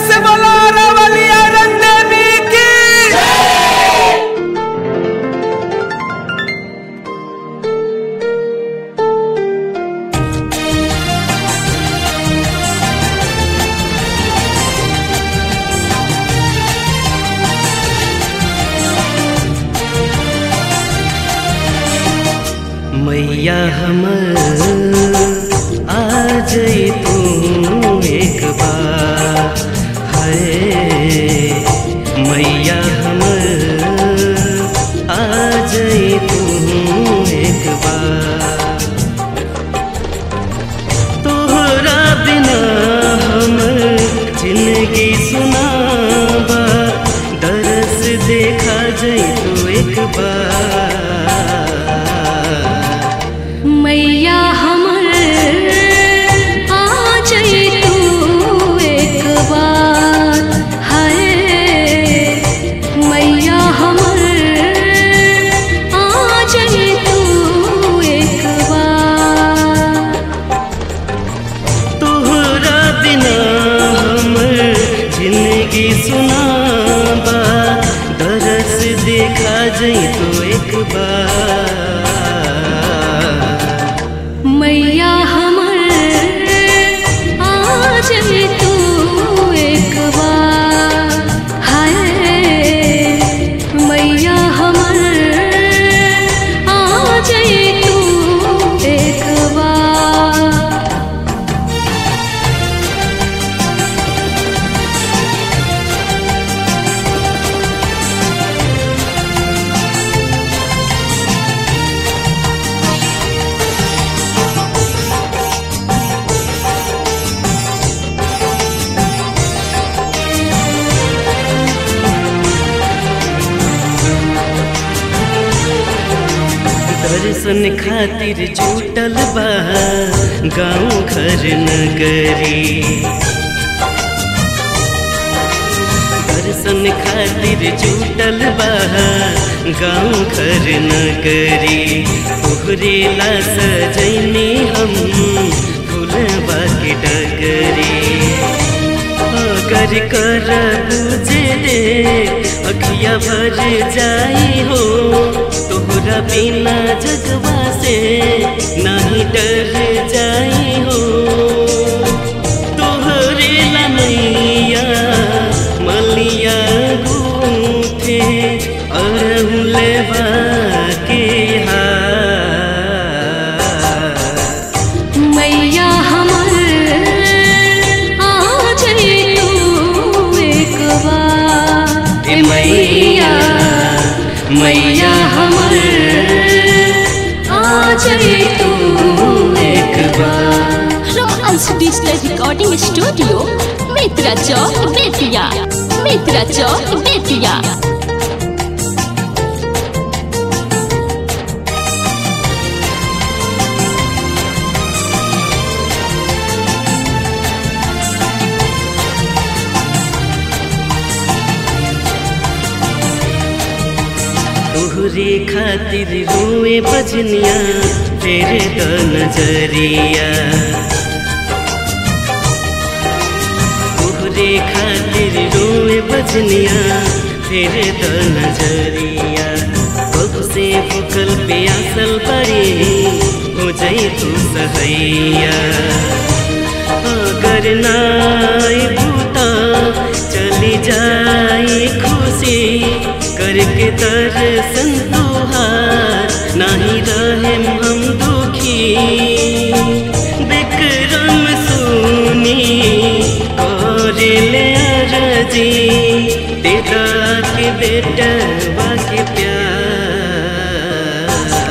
से बोला रवलिया रंदेवी की मैया हमर आ जई तू एक बार है मैया हमर आ जई तू एक बार तोहरा बिना हमर जिंदगी सुनाबा दरस देखा जई तू एक बार मैया हमर आ जाई तू एक बार हाय मैया हमर आ जाई तू एक बार तोहरा बिना हमर जिंदगी सुनाबा दरस देखा जई तो एक बार मैया हमर आ जाई तू एक बार हाय मैया हमर आ जाई तू एक बार दर्शन खातिर जुटल बा गाँव घर नगरी दर्शन खातिर जुटल बा गाँव घर नगरी तोहरे ला सजैनी हम फूलबा के डगरी अगर कर बुझे दे अखिया भर जाई हो तोहरा बिना जगवा से नहीं डर जाई हो तोहरे लमैया मलिया गूथे अरहुलवा के हार मैया हमर आ जाई तू एक बार ए मैया मैया हमर आ जाई तू एक बार Romance Digital Recording Studio, Mitra Chowk, Betia. Mitra Chowk, Betia. तोहरे खातिर रोए बजनिया तेरे द नजरिया तोहरे खातिर रोए बजनिया तेरे द नजरिया कब से भूखल प्यासल बड़ी हो जाई तू सहैया अगर नाई बूता चली जाई खुशी करके दर्शन तुहार नहीं रहे हम दुखी विक्रम सुनी कर ले अरजी देदा के बेटा के प्यार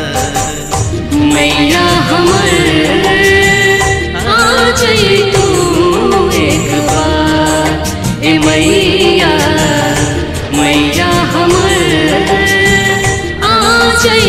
मैया हमर आ जाई तू एक बार ए मैया मैया हमर आ जाई